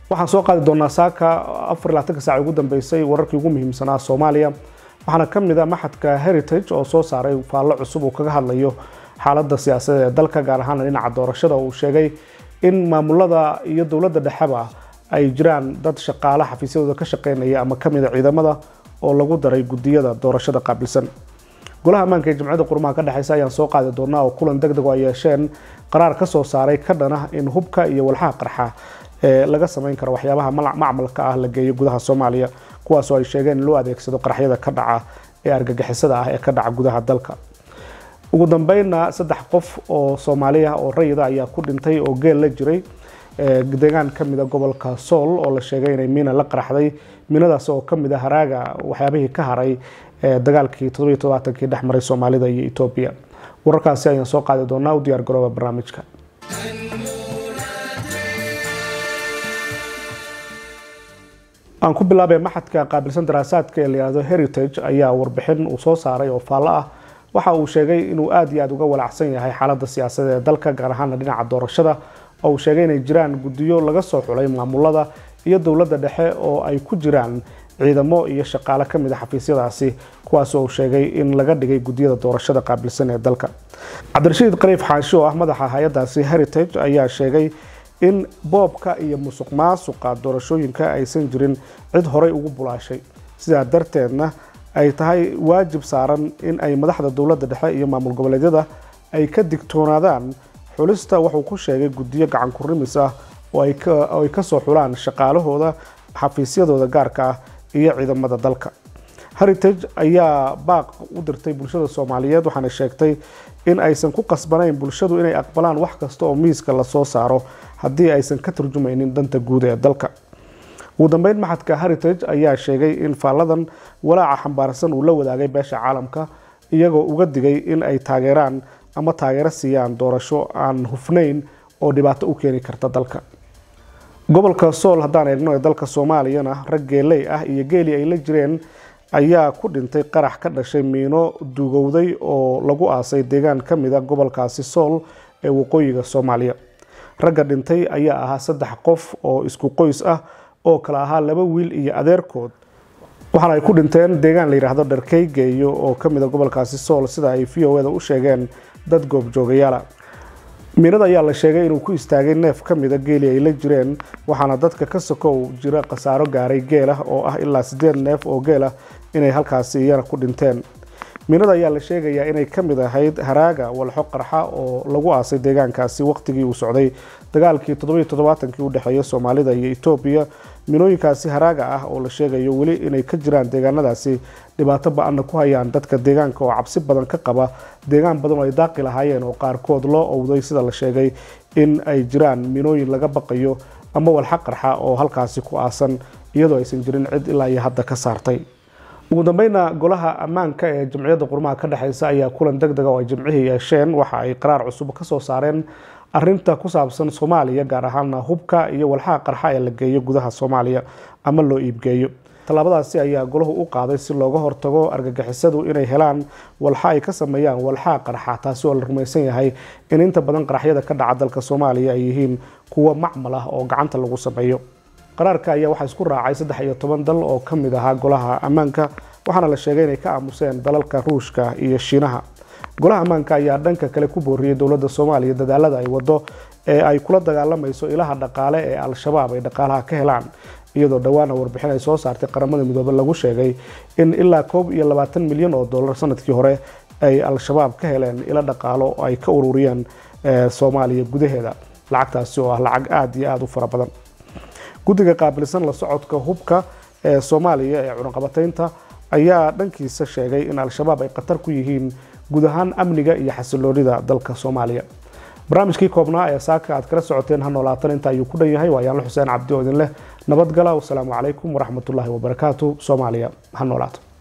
waxaan soo qaadi doonaa saaka afar iyo labaatanka saac ugu dambeysay wararkii ugu muhiimsanaa soomaaliya waxaana ka mid a maxadka heritage oo soo saaray faallo cusub uu kaga hadlayo xaaladda siyaasadeed ee dalka gaar ahaan dhinaca doorashada uu sheegay in maamulada iyo dowladda dhexeba ay jiraan dad shaqaale xafiisyadooda ka shaqeynaya ama kamid a ciidamada oo lagu daray gudiyada doorashada qaabilsan golaha ammaanka ee jamciyadda qurumaha ka dhexeysa ayaan soo qaadi doonaa oo kulan deg deg oo ay yeesheen qaraar ka soo saaray ka dhana in hubka iyo walxaha qarxa ee laga samayn karo waxyaabaha macmalka ah la geeyo gudaha soomaaliya kuwaasoo ay sheegeen in loo adeegsado qaraxyada ka dhaca ee argagixisada ah ee ka dhaca gudaha dalka ugu dambeynna saddex qof oo soomaali ah oo rayida ayaa ku dhintay oo geel la jiray deegaan kamid a gobolka sool oo la sheegay inay miina la qaraxday miinadaas oo kamid a haraaga waxyaabihii ka haray dagaalkii toddobiyo todobaatankii dhex maray soomaalida iyo etoobiya wararkaasi ayaan soo qaadi doonaa u diyaar garooba barnaamijka aan ku bilaabay maxadka qaabilsan daraasaadka ee layihahdo heritage ayaa warbixin uu soo saaray oo faallo ah waxa uu sheegay inuu aada iyo aada uga walacsan yahay xaaladda siyaasadeed ee dalka gaar ahaana dhinaca doorashada oo uu sheegay inay jiraan guddiyo laga soo xulay maamulada iyo dowladda dhexe oo ay ku jiraan ciidamo iyo shaqaale kamid a xafiisyadaasi kuwaas oo uu sheegay in laga dhigay guddiyada doorashada qaabilsan ee dalka cabdirashiid qariif xaashi oo ah madaxa hay-adaasi heritage ayaa sheegay in boobka iyo musuq maasuqa doorashooyinka aysan jirin cid horay ugu bulaashay sidaa darteedna ay tahay waajib saaran in ay madaxda dowladda dhexe iyo maamul goboleedyada ay ka digtoonaadaan xulista wuxuu ku sheegay guddiyo gacan kurimis ah oo ay kasoo xulaan shaqaalahooda xafiisyadooda gaarka ah iyo ciidamada dalka heritage ayaa baaq u dirtay bulshada soomaaliyeed waxaana sheegtay in aysan ku qasbanayn bulshadu inay aqbalaan wax kasta oo miiska lasoo saaro haddii aysan ka turjumaynin danta guud ee dalka ugu dambeyn maxadka heritage ayaa sheegay in faalladan walaaca xambaarsan uu la wadaagay beesha caalamka iyagoo uga digay in ay taageeraan ama taageero siiyaan doorasho aan hufnayn oo dhibaato u keeni karta dalka gobolka sool haddaan eegno ee dalka soomaaliyana rag geeley ah iyo geeli ay la jireen ayaa ku dhintay qarax ka dhashay miino dugowday oo lagu aasay deegaan ka mid a gobolkaasi sool ee waqooyiga soomaaliya ragga dhintay ayaa ahaa saddex qof oo isku qoys ah oo kala ahaa laba wiil iyo adeerkood waxaana ay ku dhinteen deegaan la yidhaahdo dharkeygeeyo oo kamid a gobolkaasi sool sida ay v o eda u sheegeen dad goobjoogayaala miinada ayaa la sheegay inuu ku istaagay neef ka mida geeli ay la jireen waxaana dadka ka sokow jira khasaaro gaaray geelah oo ah ilaa sideed neef oo geelah inay halkaasi iyana ku dhinteen miinada ayaa la sheegayaa inay ka mid ahayd haraaga walxo qarxa oo lagu aasay deegaankaasi waqtigii uu socday dagaalkii toddobiyo toddobaatankii u dhexeeya soomaalida iyo etoobiya minooyinkaasi haraaga ah oo la sheegayo weli inay ka jiraan deegaanadaasi dhibaato ba-anna ku hayaan dadka deegaanka oo cabsi badan ka qaba deegaan badan oo ay daaqi lahaayeen oo qaarkood loo owday sida la sheegay in ay jiraan minooyin laga baqayo ama walxa qarxa oo halkaasi ku aasan iyadoo aysan jirin cid ilaa iyo hadda ka saartay ugu dambeyna golaha ammaanka ee jamciyadda qurmaha ka dhexeysa ayaa kulan deg dega oo ay jimcihii yeesheen waxa ay qaraar cusub kasoo saareen arinta ku saabsan soomaaliya gaar ahaana hubka iyo walxaha qarxa ee la geeyo gudaha soomaaliya ama loo iibgeeyo tallaabadaasi ayaa golahu u qaaday si looga hortago argagixisadu inay helaan walxa ay ka sameeyaan walxaha qarxa taasi oo la rumaysan yahay in inta badan qaraxyada ka dhaca dalka soomaaliya ay yihiin kuwo macmal ah oo gacanta lagu sameeyo qaraarka ayaa waxaa isku raacay saddex iyo toban dal oo ka mid ahaa golaha ammaanka waxaana la sheegay inay ka aamuseen dalalka ruushka iyo shiinaha golaha ammaanka ayaa dhanka kale ku booriyey dowladda soomaaliya dadaalada ay wado ee ay kula dagaalamayso ilaha dhaqaale ee al-shabaab ay dhaqaalaha ka helaan iyadoo dhowaana warbixin ay soo saartay qaramada midoobe lagu sheegay in ilaa koob iyo labaatan milyan oo dollar sanadkii hore ay al-shabaab ka heleen ilo dhaqaalo oo ay ka ururiyeen soomaaliya gudaheeda lacagtaasi oo ah lacag aada iyo aada u fara badan guddiga qaabilsan la socodka hubka ee soomaaliya ee cunaqabataynta ayaa dhankiisa sheegay in al-shabaab ay khatar ku yihiin guud ahaan amniga iyo xasiloonida dalka soomaaliya barnaamijkii koobnaa ee saaka aad kala socoteen ha noolaatan inta ayuu ku dhan yahay waa yaanlo xuseen cabdi oo idin leh nabadgala wasalaamu calaykum waraxmatullaahi wabarakaatu soomaaliya ha noolaato